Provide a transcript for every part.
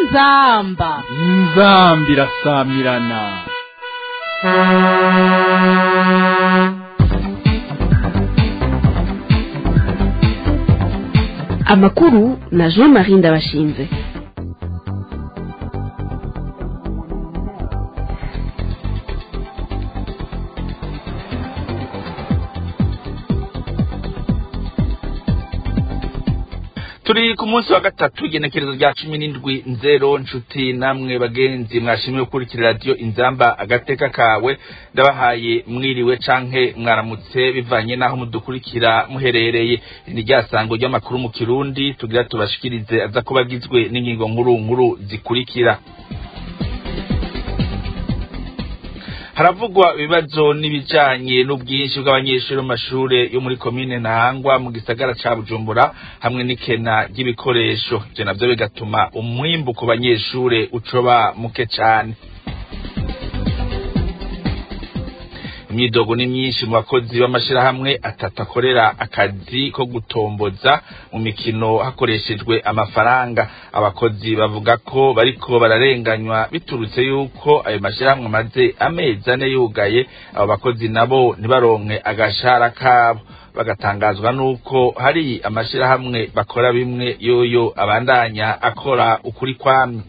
inzamba inzambi irasamirana amakuru na jean marie ndabashinze turi ku munsi wa gatatu igenekerezo rya cumi n'indwi nzero nshuti namwe bagenzi mwashimiye gukurikira radiyo inzamba agateka kawe ndabahaye mwiriwe canke mwaramutse bivanye n'aho mudukurikira muherereye ni rya sango ry'amakuru mu kirundi tugira tubashikirize aza kuba agizwe n'ingingo nkuru nkuru zikurikira haravugwa ibibazo n'ibijanye n'ubwinshi bw'abanyeshuri mu mashure yo muri komine ntahangwa mu gisagara ca bujumbura hamwe n'ikena ry'ibikoresho ivyo navyo bigatuma umwimbu ku banyeshure ucoba muke cane imyidogo ni myinshi mu bakozi b'amashirahamwe atatu akorera akazi ko gutomboza mu mikino hakoreshejwe amafaranga abakozi bavuga ko bariko bararenganywa biturutse yuko ayo mashirahamwe amaze amezi ane yugaye abo bakozi nabo ntibaronke agashahara kabo bagatangazwa nuko hari amashirahamwe bakora bimwe yoyo abandanya akora ukuri kwamye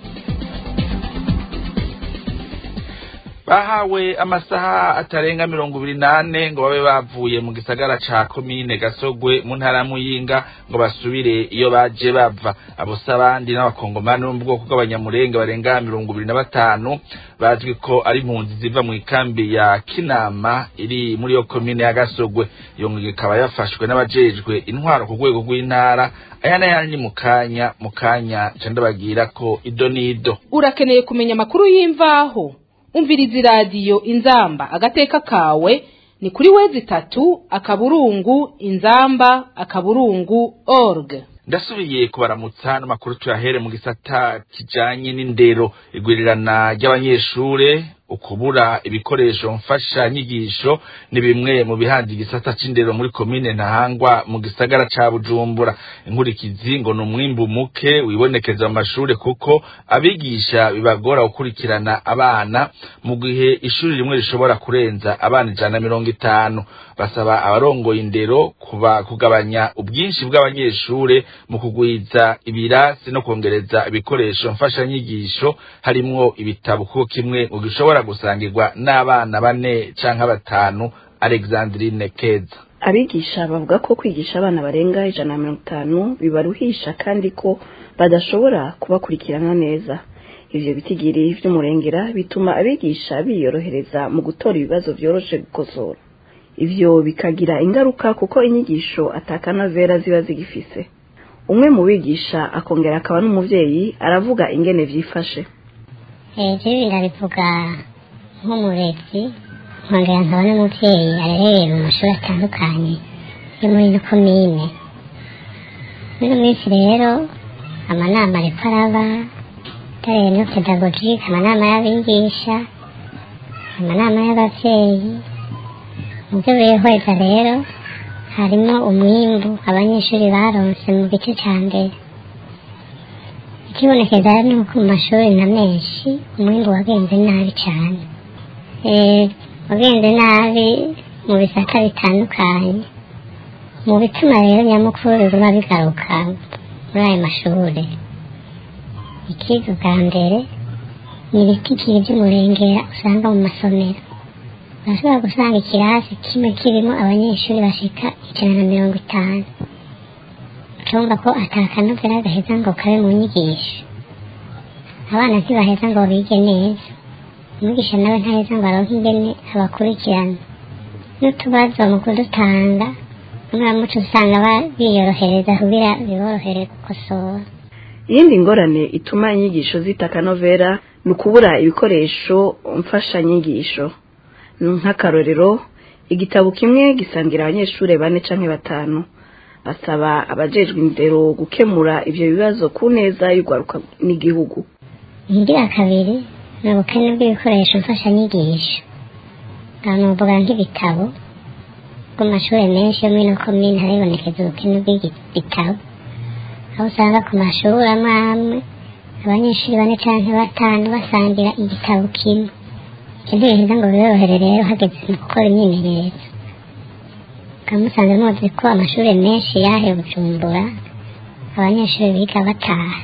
bahawe amasaha atarenga mirongo ibiri n'ane ngo babe bavuye mu gisagara ca komine gasogwe mu ntara ya muyinga ngo basubire iyo baje bava abo si abandi n'abakongomani bo mu bwoko bw'abanyamurenge barenga mirongo ibiri na batanu bazwi ko ari impunzi ziva mu ikambi ya kinama iri muri iyo komine ya gasogwe iyo ngigi ikaba yafashwe n'abajejwe intwaro ku rwego rw'intara aya n'ayandi ni mu kanya mu kanya ca ndabagira ko ido n'ido urakeneye kumenya amakuru y'imvaho umviriza iradiyo inzamba agateka kawe ni kuri wezi itatu akaburungu inzamba akaburungu org ndasubiye kubaramutsa n'amakuru tuyahere mu gisata kijanye n'indero igwirirana ry'abanyeshure ukubura ibikoresho mfasha nyigisho ni bimwe mu bihanze igisata c'indero muri komine ntahangwa mu gisagara ca bujumbura inkurikizi ngo ni umwimbu muke wibonekeza mu mashure kuko abigisha bibagora gukurikirana abana mu gihe ishuri rimwe rishobora kurenza abana ijana na mirongo itanu basaba abarongoye indero kuba kugabanya ubwinshi bw'abanyeshure mu kugwiza ibirasi no kongereza ibikoresho mfashanyigisho harimwo ibitabo kuko kimwe mu gishobora gusangirwa n'abana bane canke batanu Alexandrine Keza abigisha bavuga ko kwigisha abana barenga ijana na mirongo itanu bibaruhisha kandi ko badashobora kubakurikirana neza ivyo bitigiri vy'umurengera bituma abigisha biyorohereza mu gutora ibibazo vyoroshe gukosora ivyo bikagira ingaruka kuko inyigisho atakanovera ziba zigifise umwe mu bigisha akongera akaba n'umuvyeyi aravuga ingene vyifashe jewe ndabivuga nk'umurezi nkongera nkaba n'umuvyeyi arereye mu mashuri atandukanye yo muri ino komine muri minsi rero amanama ariko araba tareye no pedagogike amanama y'abigisha amanama y'abavyeyi mu byo bihweza rero harimo umwimbu abanyeshuri baronse mu gice ca mbere ikibonekeza ni uko mu mashuri na menshi umwimbu wagenze nabi cyane wagenze nabi mu bisata bitandukanye mu bituma rero nyamukuru biba bigaruka muri ayo mashuri ikiza bwa mbere ni ibitigiri by'umurengera usanga mu masomero urashobora gusanga ikirasi kimwe kirimo abanyeshuri bashika ijana na mirongo itanu ucumva ko atakanovera gaheza ngo kabe mu nyigisho abana ntibaheza ngo bige neza umwigisha nawe ntaheza ngo aronke ingene abakurikirana n'utubazo mu kudutanga umuramuco usanga biyorohereza kugira biborohere gukosora iyindi ngorane ituma inyigisho zitakanovera ni ukubura ibikoresho mfashanyigisho nk'akarorero igitabo kimwe gisangira abanyeshuri bane canke batanu basaba abajejwe indero gukemura ivyo bibazo ku neza y'urwaruka n'igihugu ingira kabiri ni ubukene bw'ibikoresho mfashanyigisho aha nuvuga nk'ibitabo ku mashuri menshi yo muri ino komine haribonekeza ubukene bw'ibitabo aho usanga ku mashuri amwe amwe abanyeshuri bane canke batanu basangira igitabo kimwe ivyo ntibiheza ngo biborohere rero hageze mu gukora imyimenyerezo mukaba musanze muzi ko amashuri menshi yahe bujumbura abanyeshuri biga bataha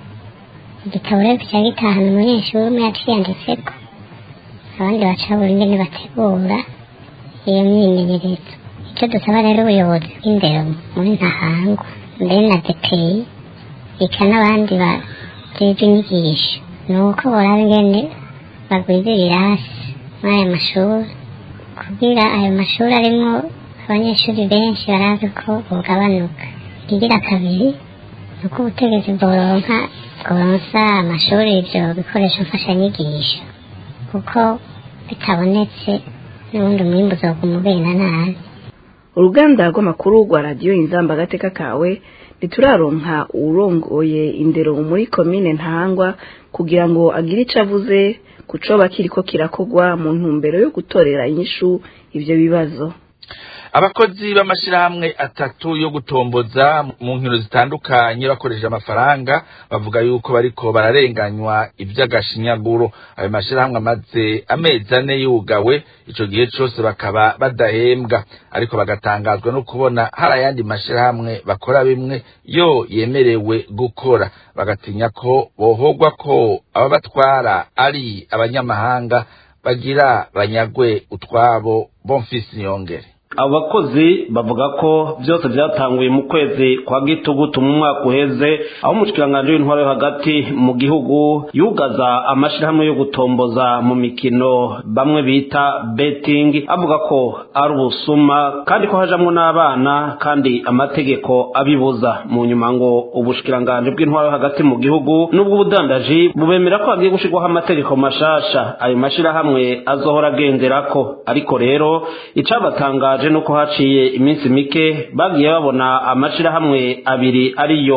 igitabo rero kica gitahana umunyeshuri umwe yaciyanditseko abandi baca buri ingene bategura iyo myimenyerezo icyo dusaba rero ubuyobozi bw'indero muri ntahangwa mbere na depeyi eka n'abandi bajejwe inyigisho ni uko boraba ingene bagwiza ibirasi muri ayo mashuri kugira ayo mashuri arimwo abanyeshuri benshi barazi ko bugabanuka ikigira kabiri ni uko ubutegetsi bworonka bworonsa amashuri ivyo bikoresho mfashanyigisho kuko bitabonetse n'ubundi umwimbu uzoguma ugenda nabi uruganda rw'amakuru rwa radiyo inzamba agateka kawe ntituraronka uwurongoye indero muri komine ntahangwa kugira ngo agire ico avuze ku coba kiriko kirakogwa mu ntumbero yo gutorera inyishu ivyo bibazo abakozi b'amashirahamwe atatu yo gutomboza mu nkino zitandukanye bakoresheje amafaranga bavuga yuko bariko bararenganywa ivy'agashinyaguro ayo mashirahamwe amaze amezi ane yugawe ico gihe cose bakaba badahembwa ariko bagatangazwa no kubona hari ayandi mashirahamwe bakora bimwe yo yemerewe gukora bagatinya ko bohogwa ko ababatwara ari abanyamahanga bagira banyagwe utwabo bomfisi niyongere abo bakozi bavuga ko byose byatanguye mu kwezi kwa gitugutu mu mwaka uheze aho umushikiranganji w'intwaro yo hagati mu gihugu yugaza amashirahamwe yo gutomboza mu mikino bamwe bita betting avuga ko ari ubusuma kandi ko hajamwo n'abana kandi amategeko abibuza mu nyuma ngo ubushikiranganji bw'intwaro yo hagati mu gihugu n'ubwo ubudandaji bubemera ko hagiye gushirwaho amategeko mashasha ayo mashirahamwe azohora agenderako ariko rero icabatangaje baje nuko haciye iminsi mike bagiye babona amashirahamwe abiri ariyo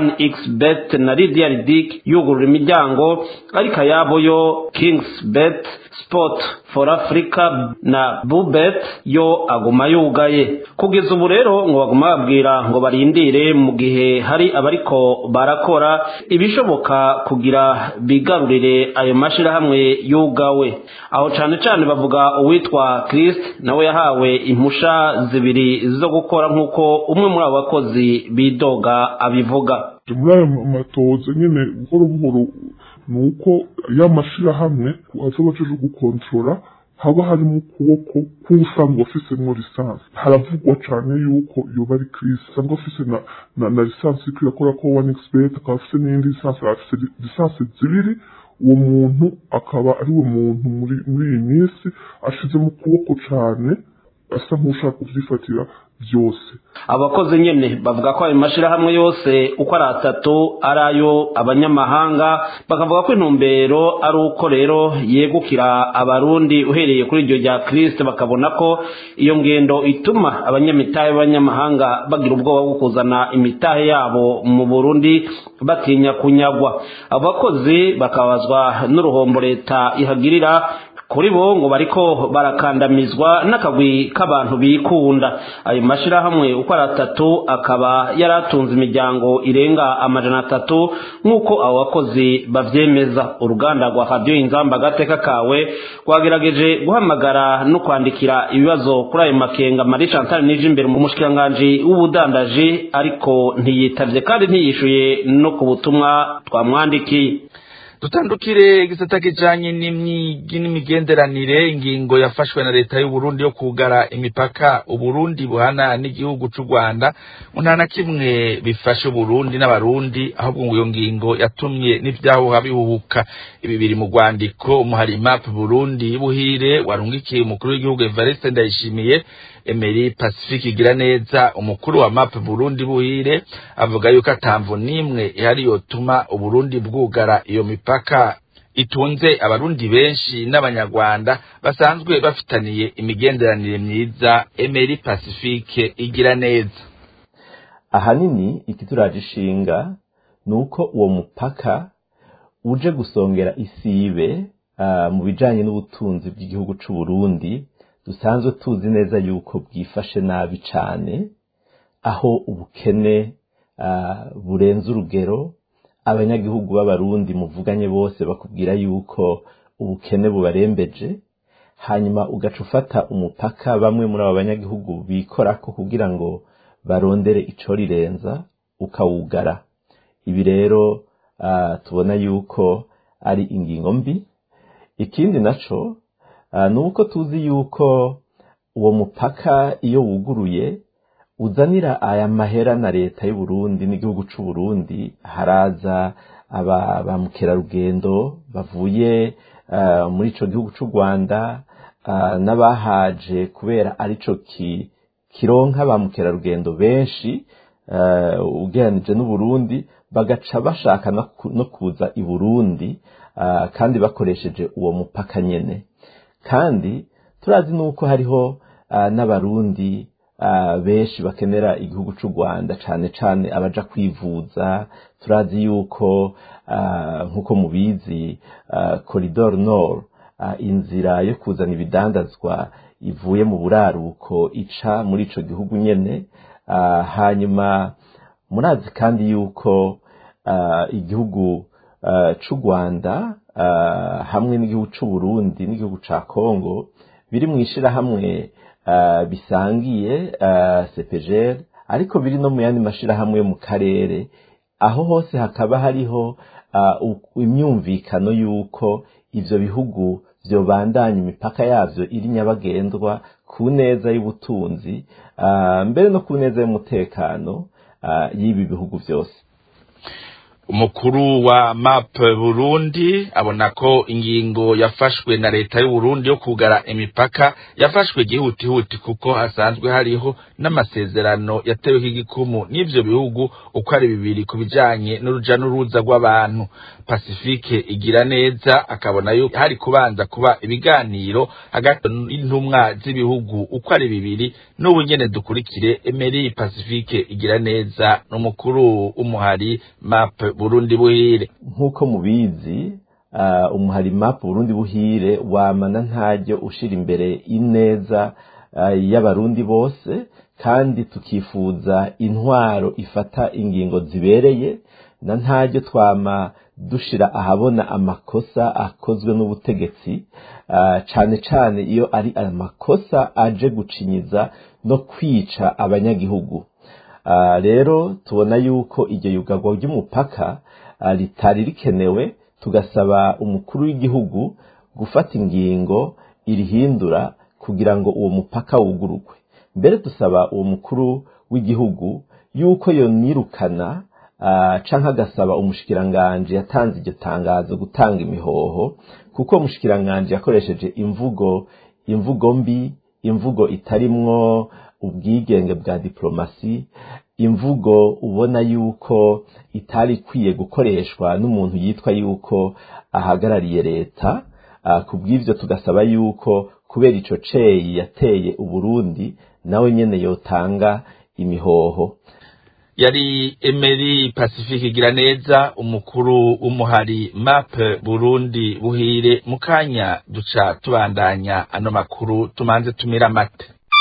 1xbet na Lydia Ridic yugurura imiryango ariko ayabo yo Kingsbet Sport for Africa na Bubet yo aguma yugaye kugeza ubu rero ngo baguma babwira ngo barindire mu gihe hari abariko barakora ibishoboka kugira bigarurire ayo mashirahamwe yugawe aho cane cane bavuga uwitwa Christ nawe yahawe impusha zibiri zo gukora nk'uko umwe muri abo bakozi bidoga abivuga muri ayo matoza nyine buhoro buhoro ni uko ya mashirahamwe azoba aje gukontorora haba harimo ukuboko k'usanzwe afisemwo lisansi haravugwa cane yuko yoba ari Chris asanzwe afise na, na, na lisansi iriko irakora ko one expert akaba afise n'iyindi lisansi afise lisansi zibiri uwo muntu akaba ari we muntu muri muri iyi minsi ashize mu kuboko cane asa nk'ushaka kuvyifatira byose abakozi nyene bavuga ko ayo mashirahamwe yose uko ari atatu ari ayo abanyamahanga bakavuga ko intumbero ari uko rero yegukira abarundi uhereye kuri iryo rya kristo bakabona ko iyo ngendo ituma abanyamitahe b'abanyamahanga bagira ubwoba bwo kuzana imitahe yabo mu burundi batinya kunyagwa abo bakozi bakabazwa n'uruhombo leta ihagirira kuri bo ngo bariko barakandamizwa n'akagwi k'abantu bikunda ayo mashirahamwe uko ari atatu akaba yari atunze imiryango irenga amajana atatu nk'uko abo bakozi bavyemeza uruganda rwa radiyo inzamba agateka kawe rwagerageje guhamagara no kwandikira ibibazo kuri ayo makenga marie chantal nije imbere mu mushikiranganji w'ubudandaji ariko ntiyitavye kandi ntiyishuye no ku butumwa twamwandikiye dutandukire igisata kijanye n'imyigi n'imigenderanire ingingo yafashwe na leta y'u Burundi yo kugara imipaka uburundi buhana n'igihugu c'u Rwanda nta na kimwe bifashe uburundi n'abarundi ahubwo ngo iyo ngingo yatumye n'ivyahuha bihuhuka ibi biri mu rwandiko umuhari map Burundi buhire warungikiye umukuru w'igihugu Evariste Ndayishimiye Emery Pacifique igira neza umukuru wa map Burundi buhire avuga yuko atamvu nimwe ihari yotuma uburundi bwugara iyo mipaka itunze abarundi benshi n'abanyarwanda basanzwe bafitaniye imigenderanire myiza Emery Pacifique igira neza ahanini ikituraje ishinga ni uko uwo mupaka uje gusongera isibe uh, mu bijanye n'ubutunzi bw'igihugu c'u Burundi dusanzwe tuzi neza yuko bwifashe nabi cane aho ubukene uh, burenze urugero abanyagihugu b'abarundi muvuganye bose bakubwira yuko ubukene bubarembeje hanyuma ugaca ufata umupaka bamwe muri abo banyagihugu bikorako kugira ngo barondere ico rirenza ukawugara ibi rero uh, tubona yuko ari ingingo mbi ikindi naco uh, ni uko tuzi yuko uwo mupaka iyo wuguruye uzanira aya mahera na leta y'u Burundi n'igihugu c'u Burundi haraza aba ba mukerarugendo bavuye uh, muri ico gihugu c'u Rwanda uh, n'abahaje kubera arico ki kironka ba mukerarugendo benshi uh, ugereranije n'u Burundi bagaca bashaka no kuza i Burundi uh, kandi bakoresheje uwo mupaka nyene kandi turazi nuko hariho uh, n'abarundi uh, benshi bakenera igihugu c'u Rwanda cane cane abaja kwivuza turazi yuko uh, nkuko mubizi uh, Corridor Nord uh, inzira yo kuzana ibidandazwa ivuye mu buraruko ica muri ico gihugu nyene uh, hanyuma murazi kandi yuko uh, igihugu uh, c'u Rwanda uh, hamwe n'igihugu c'u Burundi n'igihugu ca Kongo biri mu ishirahamwe uh, bisangiye uh, CPGL ariko biri no mu yandi mashirahamwe mu karere aho hose hakaba hariho uh, imyumvikano yuko ivyo bihugu vyobandanya imipaka yavyo iri nyabagendwa ku neza y'ubutunzi uh, mbere no ku neza y'umutekano uh, y'ibi bihugu vyose umukuru wa map burundi abona ko ingingo yafashwe na leta y'u Burundi yo kugara imipaka yafashwe gihutihuti kuko hasanzwe hariho n'amasezerano yateweho igikumu n'ivyo bihugu uko ari bibiri ku bijanye n'uruja n'uruza rw'abantu pacifique igira neza akabona yuko hari kubanza kuba ibiganiro hagati y'intumwa z'ibihugu uko ari bibiri n'ubu nyene dukurikire Emery Pacifique igira neza n'umukuru umuhari map Burundi buhire nk'uko mubizi uh, umuhari map Burundi buhire wamana ntajyo ushira imbere ineza uh, y'abarundi bose kandi tukifuza intwaro ifata ingingo zibereye na ntajyo twama dushira ahabona amakosa akozwe n'ubutegetsi uh, cane cane iyo ari amakosa aje gucinyiza no kwica abanyagihugu rero tubona yuko iryo yugarwa ry'umupaka ritari rikenewe tugasaba umukuru w'igihugu gufata ingingo irihindura kugira ngo uwo mupaka wugururwe mbere dusaba uwo mukuru w'igihugu yuko yonirukana canke agasaba umushikiranganji yatanze iryo tangazo gutanga imihoho kuko umushikiranganji yakoresheje imvugo imvugo mbi imvugo itarimwo ubwigenge bwa diplomasi imvugo ubona yuko itari ikwiye gukoreshwa n'umuntu yitwa yuko ahagarariye leta ku bw'ivyo tugasaba yuko kubera ico ceyi yateye uburundi nawe nyene yotanga imihoho yari Emery Pacifique igira neza umukuru w'umuhari map Burundi buhire mukanya duca tubandanya ano makuru tumanze tumira amate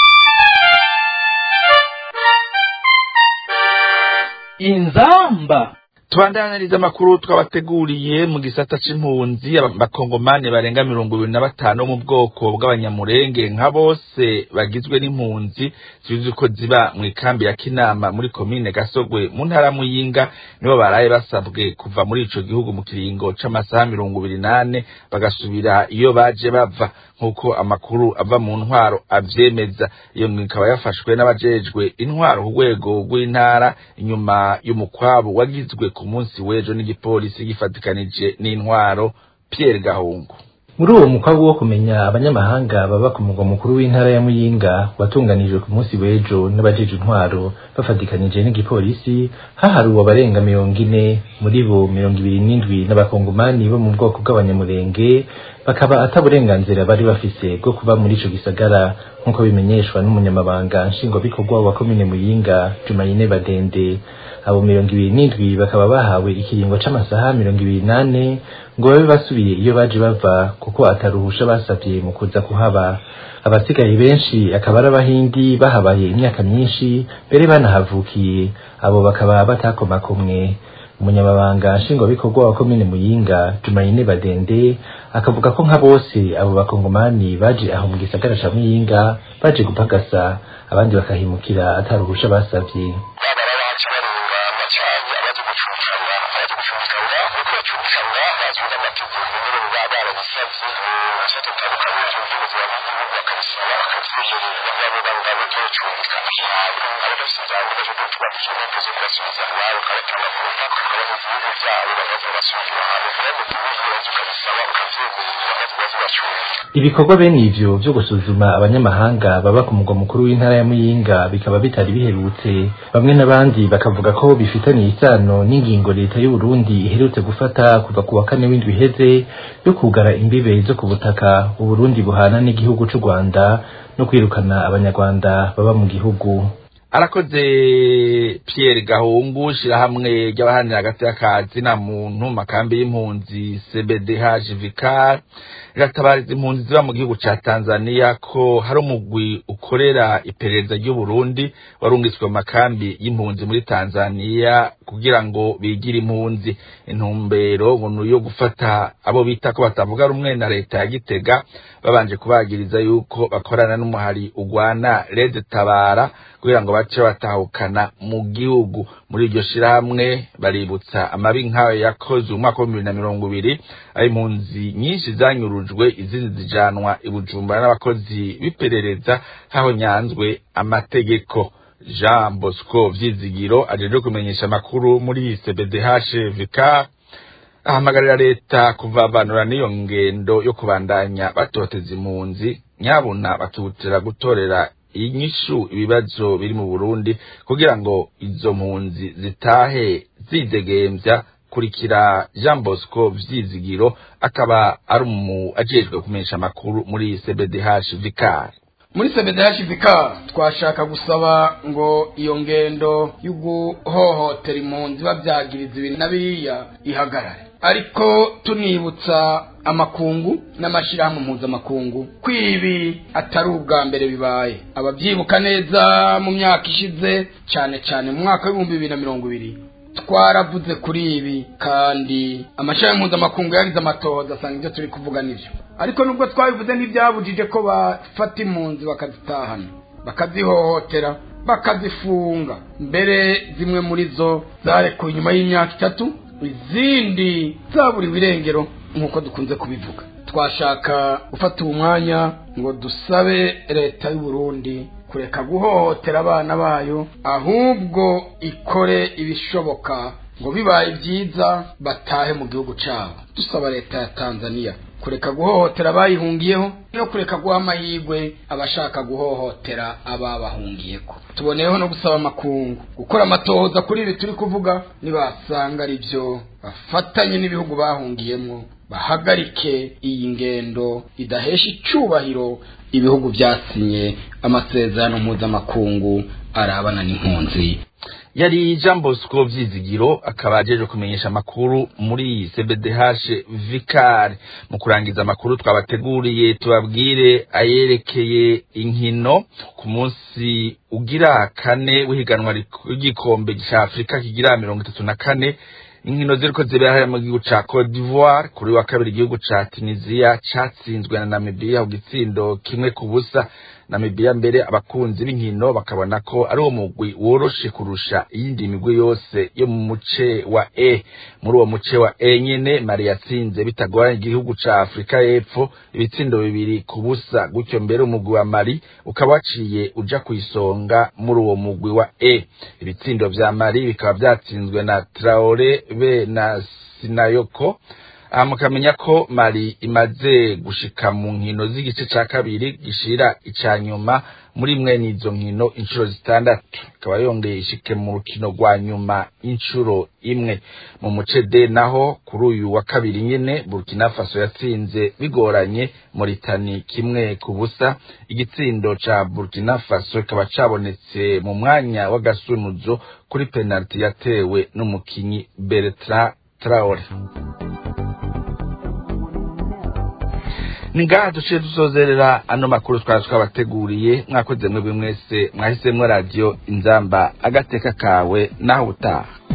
inzamba tubandaniriza amakuru twabateguriye mu gisata c'impunzi abakongomani barenga mirongo ibiri na batanu bo mu bwoko bw'abanyamurenge nka bose bagizwe n'impunzi zizi ko ziba mu ikambi ya kinama muri komine gasogwe mu ntara muyinga nibo baraye basabwe kuva muri ico gihugu mu kiringo c'amasaha mirongo ibiri nane bagasubira iyo baje bava nk'uko amakuru ava mu ntwaro avyemeza iyo ngingo ikaba yafashwe n'abajejwe intwaro ku rwego rw'intara inyuma y'umukwabu wagizwe ku munsi w'ejo n'igipolisi gifatikanije n'intwaro Pierre Gahungu muri uwo mukwabu wo kumenya abanyamahanga baba ku mugwa mukuru w'intara ya muyinga watunganijwe ku munsi w'ejo n'abajeje intwaro bafatikanije n'igipolisi haharuwe abarenga mirongo ine muri bo mirongo ibiri n'indwi n'abakongomani bo mu bwoko bw'abanyamurenge bakaba ata burenganzira bari bafise bwo kuba muri ico gisagara nk'uko bimenyeshwa n'umunyamabanga nshingwabikorwa wa komine muyinga jumayine badende abo mirongo ibiri n'indwi bakaba bahawe ikiringo c'amasaha mirongo ibiri nane ngo babe basubiye iyo baje bava kuko ataruhusha basavye mu kuza kuhaba abasigaye benshi akaba ari abahindi bahabaye imyaka myinshi mbere banahavukiye abo bakaba batakomakomwe umunyamabanga nshingwabikorwa wa komine muyinga jumayine badende akavuga ko nka bose abo bakongomani baje aho mu gisagara ca muyinga baje gupagasa abandi bakahimukira atari uruhusha basavye ibikorwa bene ivyo vyo gusuzuma abanyamahanga baba ku mugwa mukuru w'intara ya muyinga bikaba bitari biherutse bamwe n'abandi bakavuga ko bifitaniye isano n'ingingo leta y'u Burundi iherutse gufata kuva ku wa kane w'indwi iheze yo kugara imbibe zo ku butaka uburundi buhana n'igihugu c'u rwanda no kwirukana abanyarwanda baba mu gihugu arakoze Pierre Gahungu shirahamwe ry'abahanira hagati y'akazi na muntu makambi y'impunzi CBDH Vicar riratabariza impunzi ziba mu gihugu ca Tanzania ko hari umugwi ukorera iperereza ry'u Burundi warungitswe mu makambi y'impunzi muri Tanzania kugira ngo bigire impunzi intumbero ngo yo gufata abo bita ko batavuga rumwe na leta ya Gitega babanje kubagiriza yuko bakorana n'umuhari ugwana Red Tabara kugira ngo bace batahukana mu gihugu muri iryo shirahamwe baributsa amabi nk'ayo yakoze umwaka wa bibiri na mirongo ibiri aho impunzi nyinshi zanyurujwe izindi zijanwa i Bujumbura n'abakozi b'iperereza haho nyanzwe amategeko Jean Bosco Vyizigiro ajeje kumenyesha amakuru muri CBDH Vicar ahamagarira leta kuvavanura n'iyo ngendo yo kubandanya batoteza impunzi nyabuna bakihutira gutorera inyishu ibibazo biri mu Burundi kugira ngo izo mpunzi zitahe zidegembya kurikira Jean Bosco Vyizigiro akaba ari umu ajejwe kumenyesha amakuru muri CBDH Vicar muri CBDH Vicar twashaka gusaba ngo iyo ngendo yo guhohotera impunzi babyagiriza ibi na biriya ihagarare ariko tunibutsa amakungu n'amashyirahamwe mpuzamakungu ko ibi atari ubwa mbere bibaye ababyibuka neza mu myaka ishize cyane cyane mu mwaka w'ibihumbi bibiri na mirongo ibiri twaravuze kuri ibi kandi amashyirahamwe mpuzamakungu yagize amatohoza asanga ibyo turi kuvuga nibyo ariko nubwo twabivuze ntibyabujije ko bafata impunzi bakazitahana bakazihohotera bakazifunga mbere zimwe muri zo zarekuwe nyuma y'imyaka itatu izindi zaburiwe irengero nk'uko dukunze kubivuga twashaka gufata uwo mwanya ngo dusabe leta y'u Burundi kureka guhohotera abana bayo ahubwo ikore ibishoboka ngo bibaye byiza batahe mu gihugu cyabo dusaba leta ya tanzania kureka guhohotera abayihungiyeho no kureka guha amahirwe abashaka guhohotera ababahungiyeko tuboneyeho no gusaba amakungu gukora amatohoza kuri ibi turi kuvuga nibasanga ari byo bafatanye n'ibihugu bahungiyemo bahagarike iyi ngendo idahesha icyubahiro ibihugu byasinye amasezerano mpuzamakungu arabana n'impunzi yari Jean Bosco Vyizigiro akaba ajeje kumenyesha amakuru muri CBDH Vicar mu kurangiza amakuru twabateguriye tubabwire ayerekeye inkino ku munsi ugira kane w'ihiganwa ry'igikombe cya Afrika kigira mirongo itatu na kane inkino ziriko zibera mu gihugu ca Cote d'Ivoire kuri wa kabiri igihugu ca Tunisia catsinzwe na Namibia ku gitsindo kimwe ku busa Namibia mbere abakunzi b'inkino bakabona ko ari uwo mugwi woroshe kurusha iyindi migwi yose yo mu muce wa E muri uwo muce wa E nyene Mali yatsinze bitagoranye igihugu ca Afrika y'Epfo ibitsindo bibiri ku busa gutyo mbere umugwi wa Mali ukaba waciye uja kwisonga muri uwo mugwi wa E ibitsindo vya Mali bikaba vyatsinzwe na Traore be na Sinayoko aha mukamenya ko mari imaze gushika mu nkino z'igice ca kabiri gishira ica nyuma muri mwene izo nkino inshuro zitandatu ikaba yongeye ishike mu rukino rwa nyuma inshuro imwe mu muce D naho kuri uyu wa kabiri nyene Burkina Faso yatsinze bigoranye Mauritania kimwe ku busa igitsindo ca Burkina Faso kikaba cabonetse mu mwanya w'agasunuzo kuri penalty yatewe n'umukinyi Bertrand Traore ni ngaha duciye dusozerera ano makuru twari twabateguriye mwakoze mwebwe mwese mwahisemwo radiyo inzamba agateka kawe naho utaha